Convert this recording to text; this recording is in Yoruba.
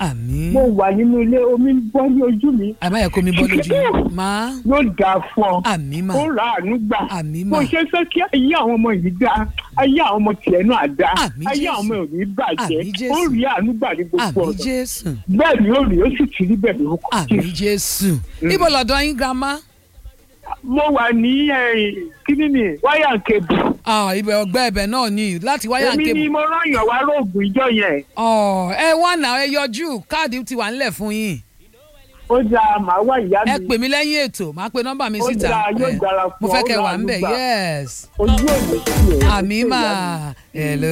àmín mo wà nínú ilé omi ń bọ́ ní ojú mi àbáyẹ kó mi bọ́ lójú yín máa yóò dáa fún ọ àmín mà ó ra àánú gbà Àmín bó mà. ṣe fẹ́ kí ayé àwọn ọmọ yìí dá ayé àwọn ọmọ tiẹ̀ náà dá Àmín ayé Jésù. àwọn ọmọ yìí bàjẹ́ Àmín Jésù. ó rí àánú gbà ní gbogbo àmín ọ̀nà jésù bẹ́ẹ̀ ni ó rí ó sì ti rí bẹ́ẹ̀ lórúkọ àmín jésù ibo lọ́dọ̀ yín grandma mo wà ní kíní ni wáyà kébù ah ibẹ̀ ọgbẹ́ ibẹ̀ náà ni láti wáyà èmi ni kébù mo rányàn wá róògùn ìjọ yẹn ọ ẹ wá náà ẹ yọjú káàdì ti wà nílẹ̀ fún yín ó dáa màá wá ìyá ẹ mi pè mí lẹ́yìn ètò máa pe nọ́mbà mi Ó síta dáa, yóò ẹ, dára mo fún fẹ́ ọ, kẹ́ ó wà ra ń bẹ̀ àánú gbà. yes ojú òní sí ẹ àmì mà hello.